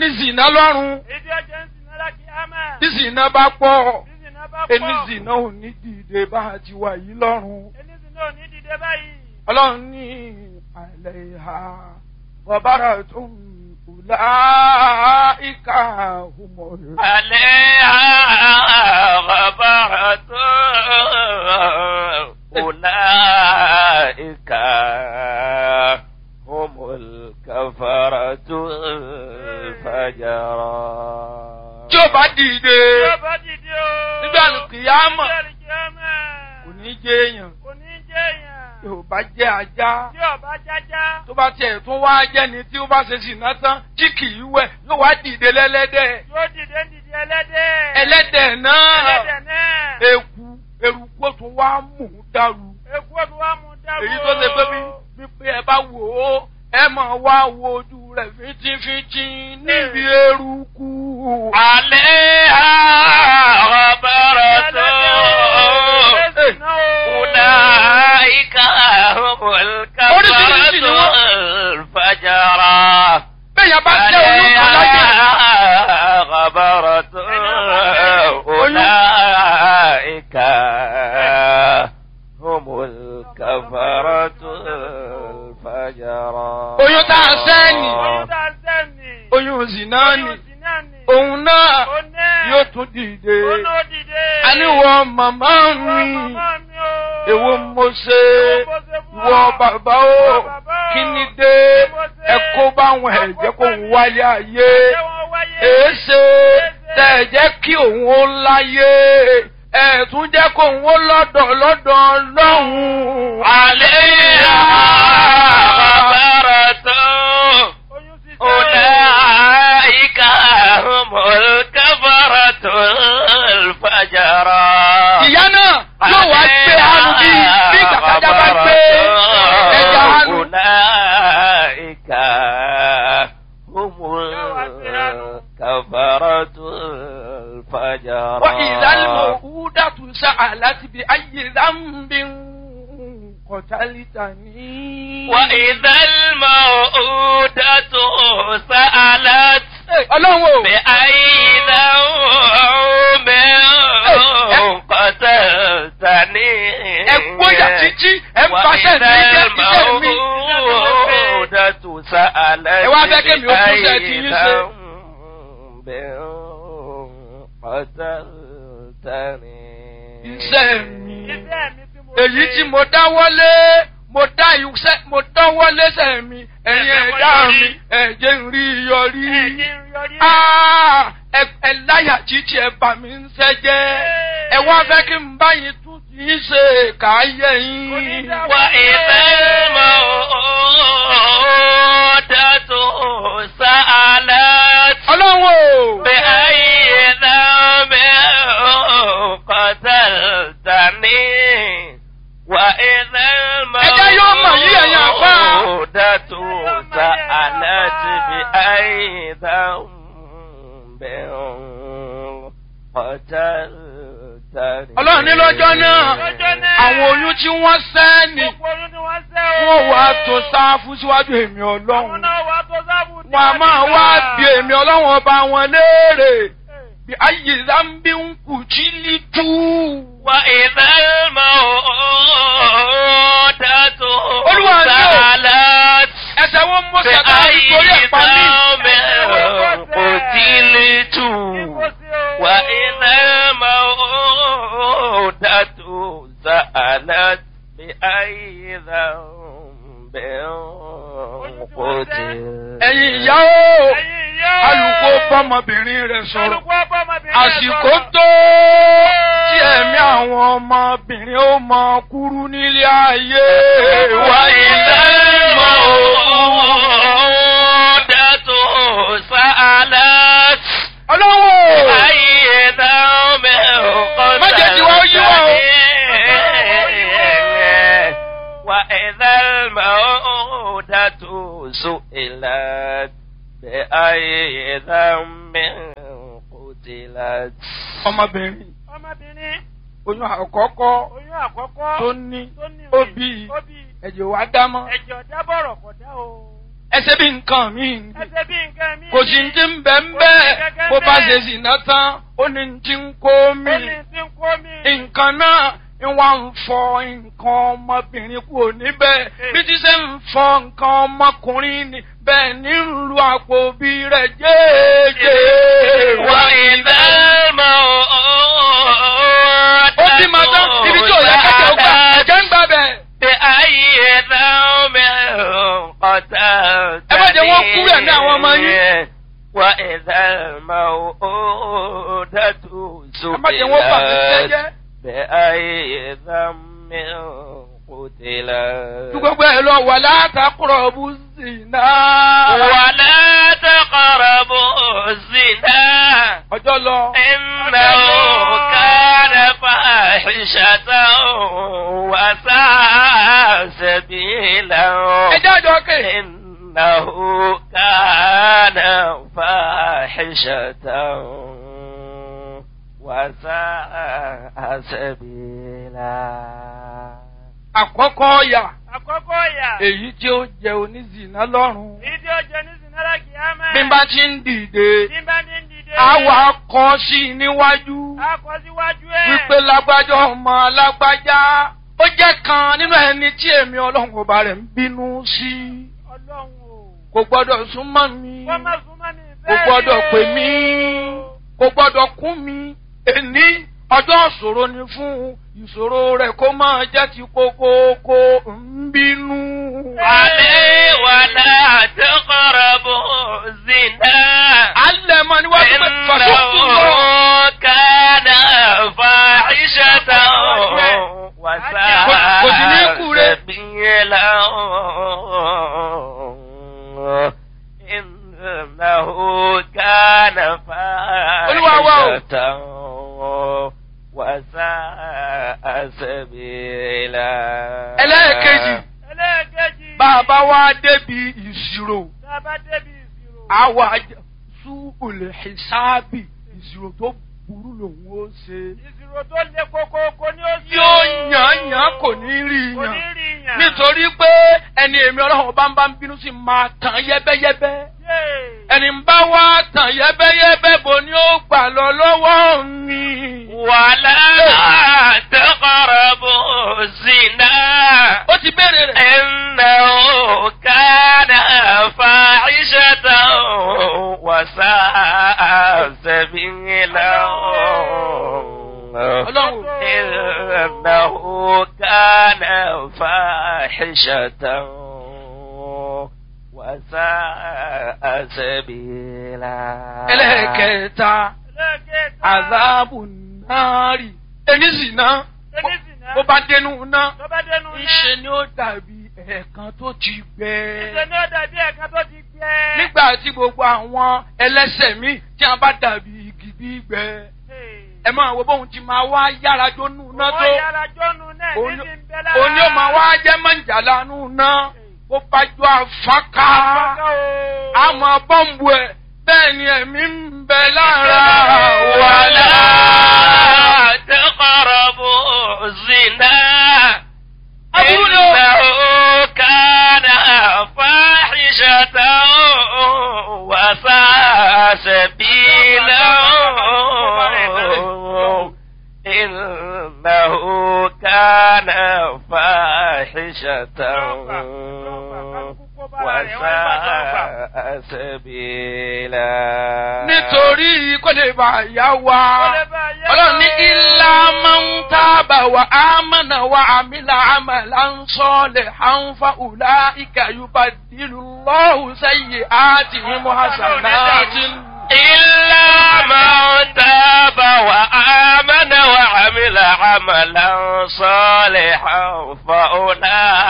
tí zìnà lọ́rùn èdè ọjọ́ ń sìn náírà kí á máa. tí zìnà bá pọ̀ bí zìnà bá pọ̀. ẹni zìnà ò ní dìde bá a ti wà yìí lọ́rùn. ẹni zìnà ò ní dìde báyìí. ọlọ́run ní àlẹ́ ìhà bọ̀bára tó ń kùlá ìka òmòrò. عليها غبرة أولئك هم الكفرة الفجرة tí ó bá dìde tí ó bá dìde o. nígbà kìyàmọ̀ nígbà kìyàmọ̀. kò ní jẹ́ èèyàn kò ní jẹ́ èèyàn. tí ò bá jẹ́ ajá tí ọba jájá. tó bá tiẹ̀ tún wá jẹ́ni tí ó bá ṣe sìnà tán tí kì í wẹ̀ yóò wá dìde lẹ́lẹ́dẹ̀ yóò dìde ń dìde ẹlẹ́dẹ̀. ẹlẹ́dẹ̀ náà ẹlẹ́dẹ̀ náà. eku eruku ó tún wá mú un dàrú Èkú ọdún wa mú dáró. èyí tó ṣe pé bí wípé ẹ bá wò ó ẹ máa wá wo ojú rẹ̀ fínjínfínjín níbi eruku. عليها غبرة أولئك هم الكفرة الفجرة bẹ́ẹ̀ yẹn bá jẹ́ oyún kan láyé. عليها غبرة أولئك هم الكفرة الفجرة oyún tá a sẹ́ni Oyún tá a sẹ́ni. oyún zina ni Oyún sì náà ni. òun náà Ó náà. yóò tún dìde. Ó náà dìde. àníwọ̀ màmá Ìwọ mi màmá mi o. èwo mo ṣe Èwo mo ṣe fún ìwọ ọ? bàbá o Ìwọ bàbá o. kí ni dé Kí mo ṣe? ẹ kó báwọn ẹ̀jẹ̀ kó ń wáyé ayé Ṣé wọ́n wáyé? èéṣe tẹ ẹ jẹ́ kí òun ó láyé ẹ tún jẹ́ kó òun ó lọ́dọ̀ lọ́dọ̀ lọ́hùn. عليها غبرة Oyún sì sẹ́. أولئك هم الكفرة الفجرة ìyá náà yóò wá gbé hanu bí bí kàkàjà bá gbé ẹja hanu. أولئك هم الكفرة الفجرة وإذا الموءودة سألت بأي ذنب قتلتني وإذا الموءودة سألت ọlọ́run o بأي ذنب قتلتني ẹ gbóyà títí ẹ ń paṣẹ ní jẹ iṣẹ́ mi. الموءودة سألت Ẹ wá fẹ́ kémi ó tún ṣe ti yín ṣe. قتلتني iṣẹ́ mi Iṣẹ́ mi tí mo èyí ṣe. tí mo dáwọ́lé mo dá iṣẹ́ mo dáwọ́lé sẹ́ mi ẹ̀yin ẹ̀dá mi ẹ̀jẹ̀ ń rí yọrí. Ẹ̀jẹ̀ ń yọrí. Ah, ẹ ẹ láyà títí ẹ bà mí ń sẹ́jẹ́ ẹ wá fẹ́ kí n bá yín tún ti ń ṣe káyé yín. وإذا الموءودة سألت ọlọ́run o. بأي ذنب قتلتني وإذا Ẹjẹ́ yóò mọ̀ yí ẹ̀yin àfáà. الموءودة سألت بأي ذنب قتلتني ọlọ́run ní lọ́jọ́ náà Lọ́jọ́ náà. àwọn oyún tí wọ́n sẹ́ ni Gbogbo oyún ni wọ́n sẹ́ o. wọ́n wá tó sáfù síwájú èmi Àwọn ọlọ́run náà wá tó sábù tí wọn a máa nígbà. wá bí èmi ọlọ́run ọba wọn léèrè bí ayé zambi ń kù jí lí tú. وإذا الموءودة Olúwa ni o. سألت ẹsẹ̀ wọn mú sàkà بأي nítorí ẹ̀ pa mí. ذنب قتلت وإذا الموءودة سألت بأي ذنب قتلت ẹ̀yin ìyá o Ẹ̀yin ìyá o. alùkò bọ́mọbìnrin rẹ̀ sọ̀rọ̀ Alùpùpù ọmọbìnrin rẹ̀ àsìkò sọ̀rọ̀. tó tí ẹ̀mí àwọn ọmọbìnrin ó mọ kúrú nílé ayé wa وإذا الموءودة سألت ọlọ́wọ́ أي ذنب Má jẹ́ kí wọ́n yí wọ́n o. قتلتني وإذا الموءودة سئلت بأي ذنب قتلت ọmọbìnrin Ọmọbìnrin oyún àkọ́kọ́ oyún àkọ́kọ́ tó ní tó ní ó oyún, bí ó bí ẹ̀jẹ̀ wá dámọ́ ẹ̀jẹ̀ ọ̀dá bọ̀rọ̀ kọ̀ dá o. ẹsẹ̀ bí nǹkan mi Ẹsẹ̀ bí nǹkan mi. kò sí ti ń bẹ̀ ń bẹ́ẹ̀ bó bá ṣe sì ná tán ó ní ti ń kó mi Ó ní tí ń kó mi. nǹkan náà ń wá ń fọ nǹkan ọmọbìnrin kúrò níbẹ̀ bí ti ṣe ń fọ nǹkan ọmọkùnrin ni bẹ́ẹ̀ ní ń lu àpò bí rẹ̀ jẹ́ẹ́jẹ́. وإذا الموءودة ó ti máa tán ibi tí ò yẹ kẹ́kẹ́ ó gbà ẹ̀jẹ̀ ń gbà bẹ̀. بأي ذنب قتلت Ẹ má jẹ́ wọ́n kú rẹ̀ ní àwọn ọmọ yín. وإذا الموءودة ẹ má jẹ́ wọ́n bà mí سئلت jẹ́jẹ́. بأي ذنب قتلت Ju gbogbo ẹ̀ lọ wà látàkùrọ̀ bú sí náà. ولا تقربوا الزنا Ọjọ́ lọ. إنه كان فاحشة وساء سبيلا Ẹ jájọ kè. إنه كان فاحشة وساء سبيلا Àkọ́kọ́ ọ̀yà Àkọ́kọ́ ìyà. èyí tí ó jẹ onízìnà lọ́rùn. Ìdí ọjọ́ ní Sinara Kìámẹ́. Bí n bá ti ń dìde, Bí n bá ní ń dìde. àwa kọ sí i níwájú. A kọ síwájú ẹ̀. Wípé lágbájá ọmọ lágbájá. Ó jẹ́ kan nínú ẹni tí èmi ọlọ́run ọba rẹ̀ ń bínú sí. Ọlọ́run o. Kò gbọ́dọ̀ súnmọ́ mi. Wọ́n má súnmọ́ mi Kò bẹ́ẹ̀ gbọ́dọ̀ ni o. pè mí. Kò gbọ́dọ̀ kún mi. Èní ọjọ́ ìṣòro ni fún ìṣòro rẹ̀ kó máa jẹ́ ti kókóókó ń bínú. عليه ولا تقربوا الزنا Alẹ́ mọ níwájú pé fàṣọ́kù lọ. إنه كان فاحشة Kò sí ní وساء kú rẹ̀. سبيلا إنه كان Olúwa wa o. فاحشة وساء سبيلا Ẹlẹ́ẹ̀kejì. Ẹlẹ́ẹ̀kejì. Bàbá wa débi ìṣirò. Tá a bá débi ìṣirò. Àwa sú olè ṣáàbì ìṣirò tó burú lòun ó ṣe. Ìṣirò tó le kókókó ni ó ṣe. Yóò yàn yàn kò ní rí Kò ní yàn. rí yàn. Nítorí pé ẹni èmi ọlọ́run bá ń bá ń bínú sí máa tàn yẹ́bẹ́yẹ́bẹ́. Yéè. Ẹni ń bá wá tàn yẹ́bẹ́yẹ́bẹ́ bo ni ó gbà lọ lọ́wọ́ mi. ولا تقربوا الزنا Ó ti béèrè rẹ̀. إنه كان فاحشة وساء سبيلا Ọlọ́run. إنه كان فاحشة وساء سبيلا Ẹlẹ́ẹ̀kẹta. Ẹlẹ́ẹ̀kẹta. Àzáàbù náàrì. Ẹni sì ná. Ẹni sì ná. Bó bá dénú ná. Tó bá dénú náà. Ńṣe ni ó dàbí ẹ̀ẹ̀kan tó ti gbẹ. Ìṣe ni ó dàbí ẹ̀ka tó ti gbẹ. Nígbà tí gbogbo àwọn ẹlẹ́sẹ̀ míì tí a bá dàbí igi gbígbẹ. Ẹ máa wo bóun ti máa wá yára jónú ná tó. Wọ́n yára jọ́nu náà ní ti ń bẹ lára. Òní ó máa wá jẹ́ mọ̀jàlá nù ná. Bó bá jọ àfáká. Àfáká o. Àmọ́ bọ́ǹbù ẹ̀ bẹ́ẹ̀ ni ẹ̀mí ń bẹ lára ولا تقربوا الزنا Aburú ni o. إنه كان فاحشة وساء سبيلا إنه كان فاحشة وساء سبيلا nítorí kó lè bá yá wa. Kó lè bá yá ọlọ́run ní wa. ilá máa ń tábà wà á mọ̀nà wà àmìlà àmàlà ń sọ́ọ̀lẹ̀ à ń fa ùlá ìkàyùbá dìlù lọ́hùn sẹ́yìn àti ìmọ̀ àṣàláàtì. إلا من تاب وآمن وعمل عملا صالحا فأولئك